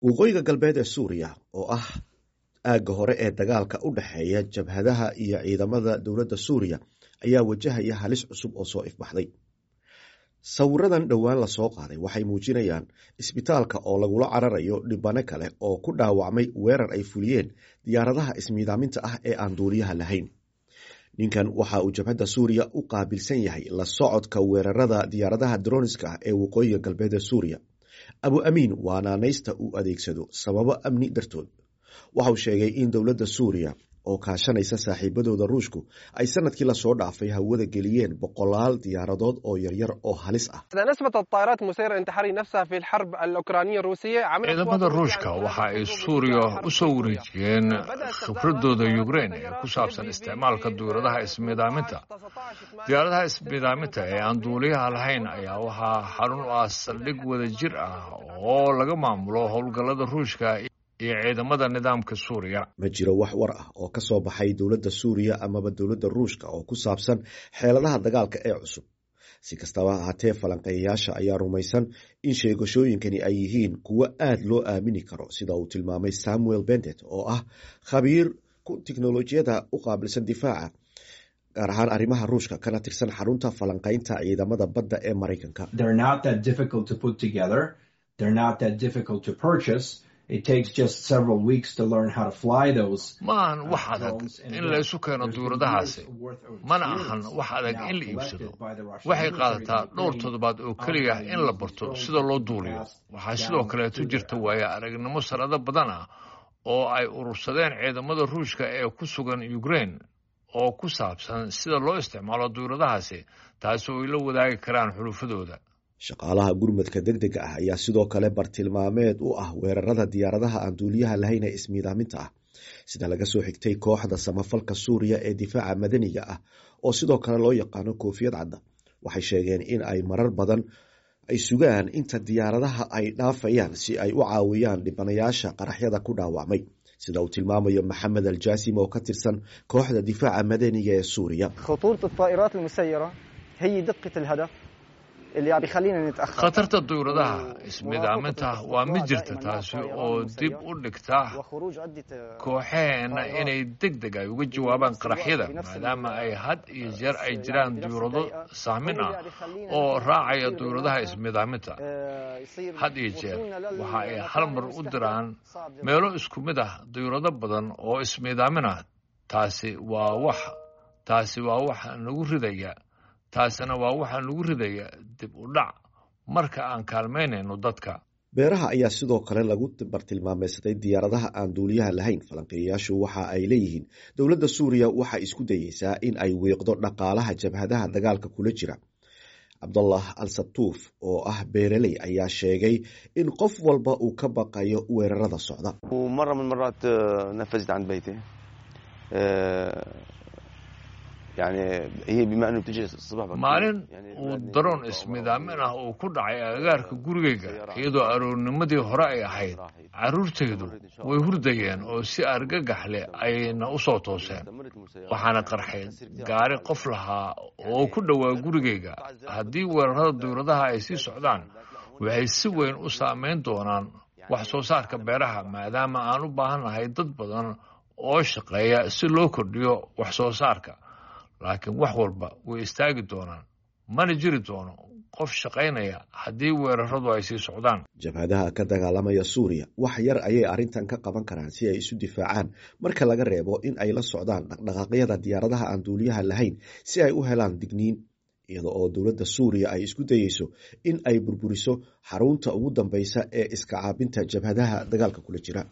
waqooyiga galbeed ee suuriya oo ah aagga hore ee dagaalka u dhexeeya jabhadaha iyo ciidamada dowladda suuriya ayaa wajahaya halis cusub oo soo ifbaxday sawiradan dhowaan lasoo qaaday waxay muujinayaan isbitaalka oo lagula cararayo dhibano kale oo ku dhaawacmay weerar ay fuliyeen diyaaradaha ismiidaaminta ah ee aan duuliyaha lahayn ninkan waxa uu jabhadda suuriya u qaabilsan yahay la socodka weerarada diyaaradaha droniska ah ee waqooyiga galbeed ee suuriya abu amiin waa naanaysta uu adeegsado sababo amni dartood waxauu sheegay in dowladda suuriya oo kaashanaysa saaxiibadooda ruushku ay sanadkii lasoo dhaafay hawada geliyeen boqolaal diyaaradood oo yaryar oo halis ah ciidamada ruushka waxa ay suuriya u soo wareejiyeen khibradooda yukrein ee ku saabsan isticmaalka diyaaradaha ismiidaaminta diyaaradaha ismiidaaminta ee aan duuliyaha lahayn ayaa waxaa xarun u ah saldhig wada jir ah oo laga maamulo howlgallada ruushka iyo ciidamada nidaamka suuriya ma jiro wax war ah oo ka soo baxay dowladda suuriya amaba dowladda ruushka oo ku saabsan xeeladaha dagaalka ee cusub si kastaba ahaatee falanqeeyayaasha ayaa rumaysan in sheegashooyinkani ay yihiin kuwo aad loo aamini karo sida uu tilmaamay samuel bendet oo ah khabiir tiknolojiyada u qaabilsan difaaca gaar ahaan arrimaha ruushka kana tirsan xarunta falanqaynta ciidamada badda ee maraykanka maahan wax adag in laysu keeno duuradahaasi mana ahan wax adag in la iibsado waxay qaadataa dhowr toddobaad oo keliya in la barto sida loo duuliyo waxaa sidoo kaleeto jirta waaya aragnimo sanado badan ah oo ay urursadeen ciidamada ruushka ee ku sugan ukrein oo ku saabsan sida loo isticmaalo duuradahaasi taasi oo ay la wadaagi karaan xulufadooda shaqaalaha gurmadka deg dega ah ayaa sidoo kale bartilmaameed u ah weerarada diyaaradaha aan duuliyaha lahayn ee ismiidaaminta ah sida laga soo xigtay kooxda samafalka suuriya ee difaaca madaniga ah oo sidoo kale loo yaqaano koofiyad cadda waxay sheegeen in ay marar badan ay sugaan inta diyaaradaha ay dhaafayaan si ay u caawiyaan dhibanayaasha qaraxyada ku dhaawacmay sida uu tilmaamayo maxamed aljaasim oo ka tirsan kooxda difaaca madaniga ee suuriya khatarta duyuradaha ismiidaaminta waa mid jirta taasi oo dib u dhigta kooxaheenna inay deg deg ay uga jawaabaan qaraxyada maadaama ay had iyo jeer ay jiraan duyurado sahmin ah oo raacaya duyuradaha ismiidaaminta had iyo jeer waxa ay hal mar u diraan meelo isku mid ah duyurado badan oo ismiidaamin ah taasi waa wax taasi waa wax nagu ridaya taasina waa waxaa nagu ridaya dib u dhac marka aan kaalmaynayno dadka beeraha ayaa sidoo kale lagu bartilmaameysaday diyaaradaha aan duuliyaha lahayn falanqeeyayaashu waxa ay leeyihiin dowladda suuriya waxay isku dayeysaa in ay wiiqdo dhaqaalaha jabhadaha dagaalka kula jira cabdullah al sabtuuf oo ah beereley ayaa sheegay in qof walba uu ka baqayo weerarada socda maalin uu daroon ismidaamin ah uu ku dhacay agagaarka gurigayga iyadoo aroornimadii hore ay ahayd carruurtaydu way hurdayeen oo si argagax leh ayna u soo tooseen waxaana qarxay gaari qof lahaa oo ku dhowaa gurigayga haddii weerarada dawladaha ay sii socdaan waxay si weyn u saamayn doonaan wax soo saarka beeraha maadaama aan u baahannahay dad badan oo shaqeeya si loo kordhiyo wax soo saarka laakiin wax walba way istaagi doonaan mana jiri doono qof shaqaynaya haddii weeraradu ay sii socdaan jabhadaha ka dagaalamaya suuriya wax yar ayay arrintan ka qaban karaan si ay isu difaacaan marka laga reebo in ay la socdaan dhaqdhaqaaqyada diyaaradaha aan duuliyaha lahayn si ay u helaan digniin iyada oo dowladda suuriya ay isku dayeyso in ay burburiso xarunta ugu dambeysa ee iska caabinta jabhadaha dagaalka kula jira